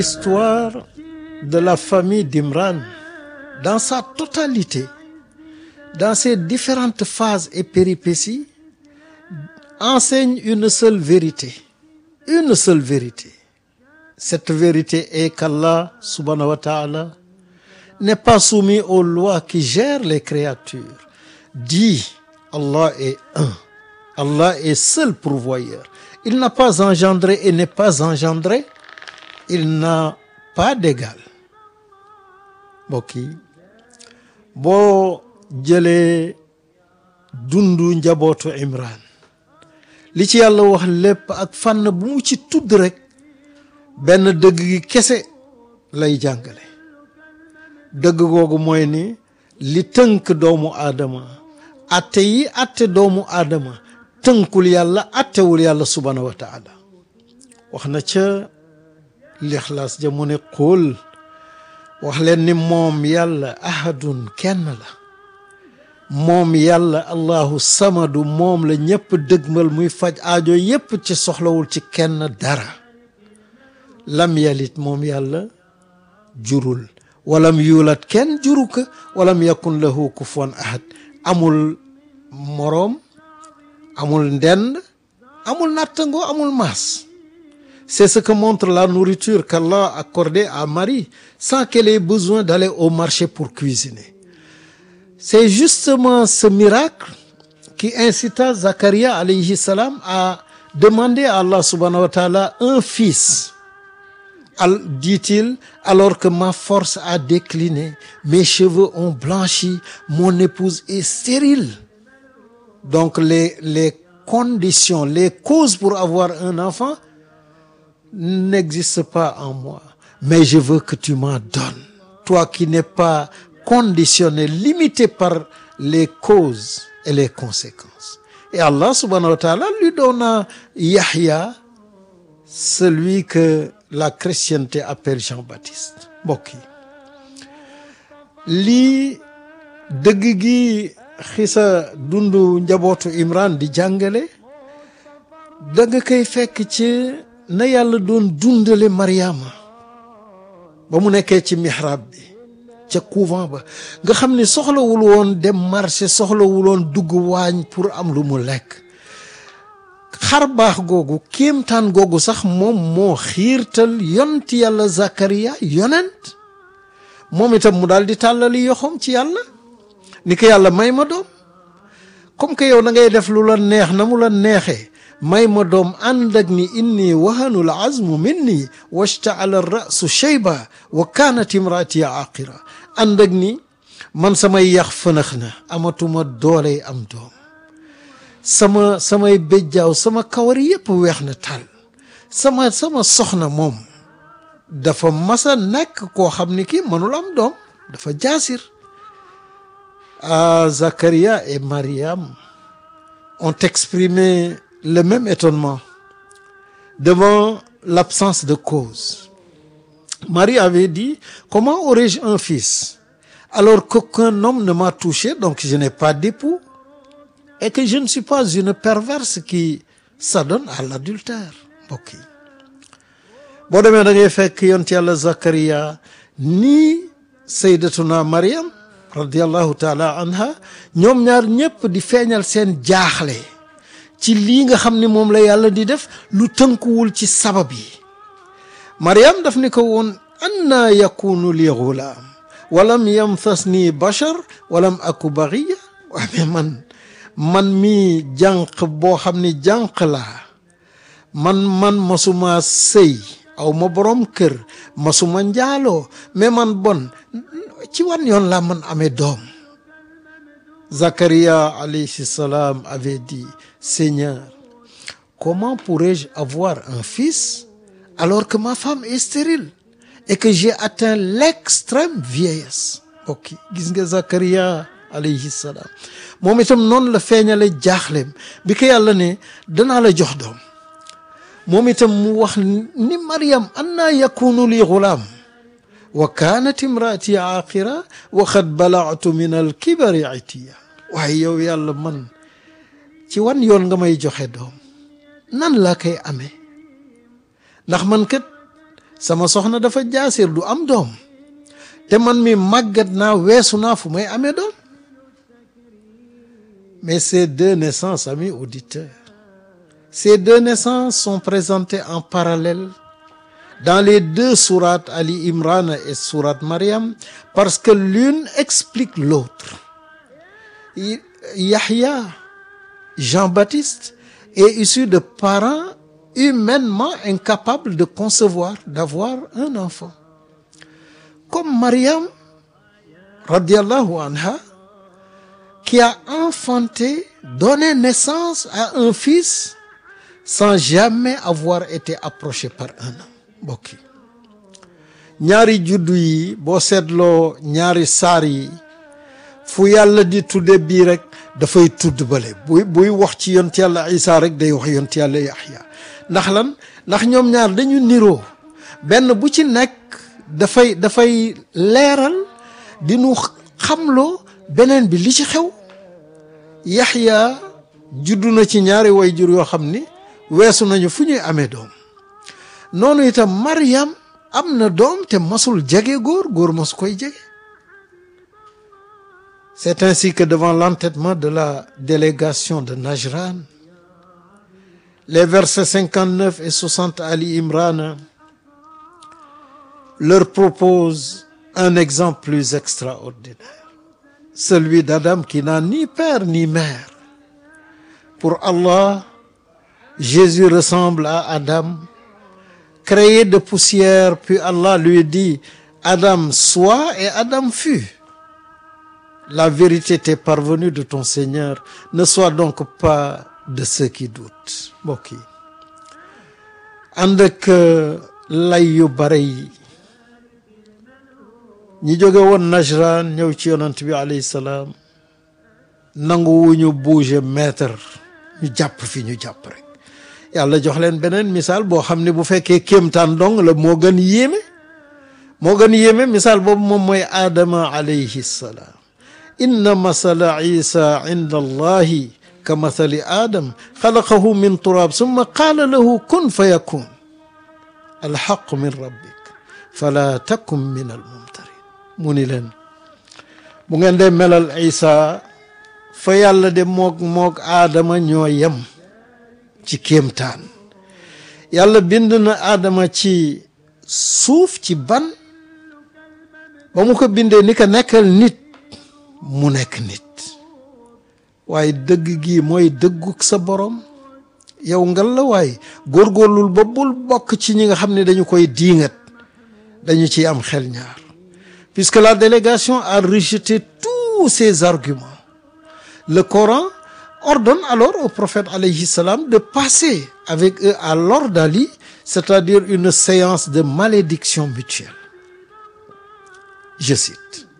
L'histoire de la famille d'Imran dans sa totalité, dans ses différentes phases et péripéties, enseigne une seule vérité, une seule vérité. Cette vérité est qu'Allah subhanahu wa ta'ala n'est pas soumis aux lois qui gèrent les créatures. Dit Allah est un. Allah est seul pourvoyeur. Il n'a pas engendré et n'est pas engendré. Il n'a pas d'égal. mbokk yi boo jëlee dundu njabootu Imran li ci yàlla wax lépp ak fànn bu mu ci tudd rek benn dëgg gi kese lay jàngale dëgg googu mooy ni li tënk doomu aadama atte yi atte doomu aadama tënkul yàlla attewul yàlla subhanahu wa taala wax na ca lixlaas ja mu ne qul wax leen ni moom yàlla ahadun kenn la moom yàlla allahu samadu moom la ñëpp dëgmal muy faj aajo yépp ci soxlawul ci kenn dara lam yalit moom yàlla jurul walam yuulat kenn juru ko walam yakun lahu kufuwan ahad amul moroom amul ndend amul nattango amul maas c'est ce que montre la nourriture qu'Allah a accordée à Marie sans qu'elle ait besoin d'aller au marché pour cuisiner c'est justement ce miracle qui incita Zacharia alayhi salam à demander à Allah subhanahu wa ta'ala un fils al dit-il alors que ma force a décliné mes cheveux ont blanchi mon épouse est stérile donc les les conditions les causes pour avoir un enfant n'existent pas en moi mais je veux que tu m'en donnes toi qui n'es pas conditionné limité par les causes et les conséquences et Allah subhanahu wa ta'ala lui donna Yahya celui que la chrétienté appelle Jean-Baptiste mbokk yi lii dëgg gi xisa dundu njabootu Imran di jàngale da nga koy fekk ci na yàlla doon dundale Mariama ba mu nekkee ci mihrab bi ca couvent ba nga xam ni soxlawul woon dem marché soxlawul woon dugg waañ pour am lu mu lekk xar baax googu kéemtaan googu sax moom moo xiirtal yonti yàlla Zakaria yonent moom itam mu daal di tàllali yoxoom ci yàlla ni ko yàlla may ma doom comme que yow da ngay def lu la neex na mu la neexee may ma doom ànd ak ni inni wahanul azmu minni washtaala rasu shayba wa kaanat imraati aqira ànd ak ni man samay yax fënax na amatuma dooley am doom sama samay béjjaaw sama kawar yépp weex na tal sama sama soxna moom dafa masa nekk koo xam ni kii mënul am doom dafa jaasir ah Zacharia et Mariam ont exprimé le même étonnement devant l'absence de cause Marie avait dit comment aurais-je un fils alors qu'aucun homme ne m'a touché donc je n'ai pas d'époux et que je ne suis pas une perverse qui s'adonne à l'adultère mbokk yi boo demee da ngay fekk yont yàlla Zakaria nii sayyidatuna Mariam radiallahu taala anha ñoom ñaar ñëpp di feeñal seen jaaxle ci lii nga xam ni moom la yàlla di def lu tënkuwul ci sabab yi Mariam daf ni ko woon anna yakunu li gulaam walam yamsasni bashar walam aku bagiya waa mais man man mi jànq boo xam ni jànq laa man man masuma sëy aw ma borom kër masuma njaaloo mais man bon ci wan yoon laa man amee doom Zacharia alayhi salam avait dit Seigneur comment pourrais-je avoir un fils alors que ma femme est stérile et que j'ai atteint l'extrême vieillesse ok gis nga Zacharia alayhi salam moom itam noonu la feeñale jaaxleem bi ko yàlla ne danaa la jox doom moom itam mu wax ni Mariam anna yakunu li gulaam wa kaanat imraati aaqira wa qad balagtu min alkibari itiya waaye yow yàlla man ci wan yoon nga may joxe doom nan laa koy amee ndax man kat sama soxna dafa jaasir du am doom te man mi màggat naa weesu naa fu may amee doom mais ces deux naissances amis auditeurs ces deux naissances sont présentées en parallèle dans les deux sourates Ali Imran et sourate Mariam parce que l'une explique l'autre Yahya Jean-Baptiste est issu de parents humainement incapables de concevoir d'avoir un enfant comme Mariam radiallahu anha qui a enfanté donné naissance à un fils sans jamais avoir été approché par un homme mbokk yi ñaari juddu yi boo seetloo ñaari saar yi fu yàlla di tudde bii rek dafay tudd bale buy buy wax ci yont yàlla Isa rek day wax yont yàlla Yaxya ndax lan ndax ñoom ñaar dañu niroo benn bu ci nekk dafay dafay leeral di nu xamloo beneen bi li ci xew Yaxya juddu na ci ñaari wayjur yoo xam ni weesu nañu fu ñuy amee doom noonu itam Mariam am na doom te masul jege góor góor mas koy jege c'est ainsi que devant l'entêtement de la délégation de Najran les versets 59 et 60 Ali Imran leur proposent un exemple plus extraordinaire celui d'Adam qui n'a ni père ni mère pour Allah Jésus ressemble à Adam créé de poussière puis Allah lui dit Adam sois et Adam fut la vérité t'est parvenue de ton Seigneur ne sois donc pas de ceux qui doutent mbokk yi ànd ak lay yu bare yi ñi jóge woon Najran ñëw ci yonant bi alayhi salaam nangu wu ñu bouger mètre ñu jàpp fi ñu jàpp rek yàlla jox leen beneen misaal boo xam ne bu fekkee kéemtaan dong la moo gën yéeme moo gën yéeme misaal boobu moom mooy aadama alayhi salaam inna masala isa inda allahi ka masali aadam xalaqahu min turab summa qaala lahu kun fa yakun alxaqu min rabbik fala takun min almumtarin mu ni leen bu ngeen dee melal isa fa yàlla de moog moog aadama ñoo yem ci kéemtaan yàlla bind na aadama ci suuf ci ban ba mu ko bindee ni ko nekkal nit mu nekk nit waaye dëgg gi mooy dëgguk sa borom yow ngal la waaye góorgóorlul ba bul bokk ci ñi nga xam ne dañu koy diingat dañu ciy am xel ñaar puisque la délégation a rejeté tous ces arguments le Coran ordonne alors au prophète alayhi salam de passer avec eux à l'ordalie c'est-à-dire une séance de malédiction mutuelle je cite